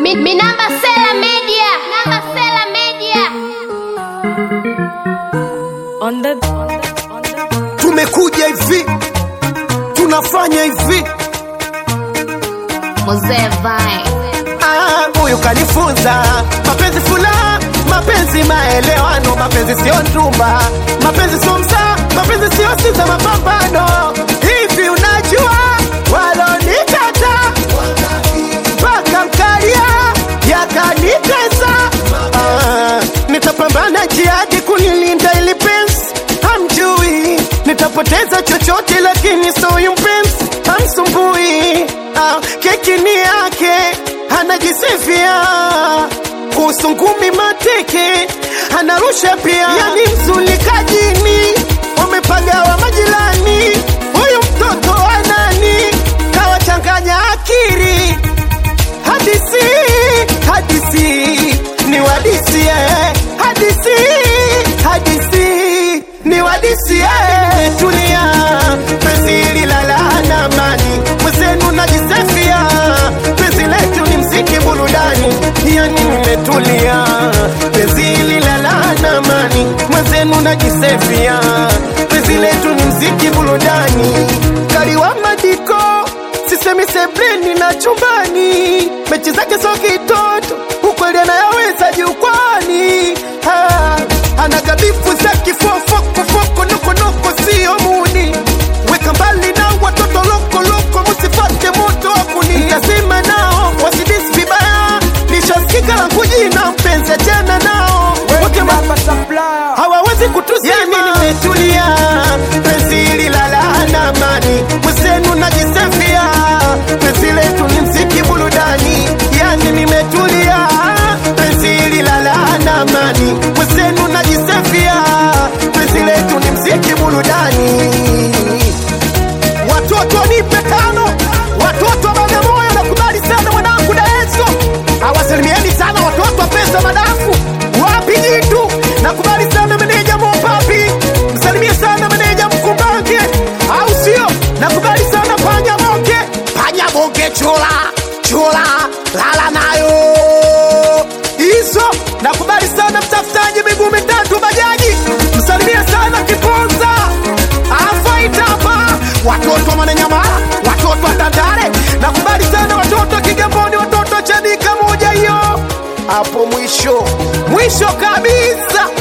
Mi, mi namba Sela Media. Namba Sela Media. On the, on the, on the. tumekuja hivi tunafanya hivi Mzee Vai. Ah, huyu kanifunza mapenzi fula mapenzi maelewano mapenzi sio ndumba mapenzi sio msaa mapenzi sio siza mapambano hivi unajua walonikata mpaka mkalia yakanitesa ah, nitapambana jihadi kunilinda ili pensi hamjui nitapoteza chochote lakini soyu mpenzi hamsumbui ah, keki ni yake anajisifia kuhusu ngumi mateke anarusha pia yani mzulikajini wamepagawa majirani huyu mtoto anani kawachanganya akiri hadisi hadisi ni wadisi eh. hadisi hadisi ni wadisi eh. tulia penzi hili la laana amani mwenzenu najisefia penzi letu ni mziki burudani yani nimetulia penzi hili la laana amani mwenzenu najisefia penzi letu ni mziki burudani kaliwa madiko sisemi sebleni na chumbani mechi zake so kitoto ukweli anayaweza jukwani Ah, anagabifu za kifofokofoko nokonoko sio muni weka mbali na watoto lokoloko musifate moto wakuni nasema nao wasidisi vibaya nishasikika langu jina mpenzi achana nao Wote ma- hawawezi kutuzima yani nimetulia penzi hili la laana amani mwenzenu najisefia penzi letu ni mziki burudani yani nimetulia penzi hili la laana amani mwenzenu najisefia penzi letu ni mziki burudani watoto nipe tano watoto wa bagamoyo nakubali sana mwanangu daeso awasalimieni sana watoto wa pesa madafu wapi jitu nakubali sana meneja mopapi msalimie sana meneja mkumbange au sio nakubali sana panya moke panya moke chula chula lala nayo hizo nakubali sana mtafutaji miguu mitatu bajaji msalimie sana kiponza afaitapa watoto wa mananyamala watoto wa tandale nakubali sana watoto wa kigamboni watoto wa chanika moja hiyo hapo mwisho mwisho kabisa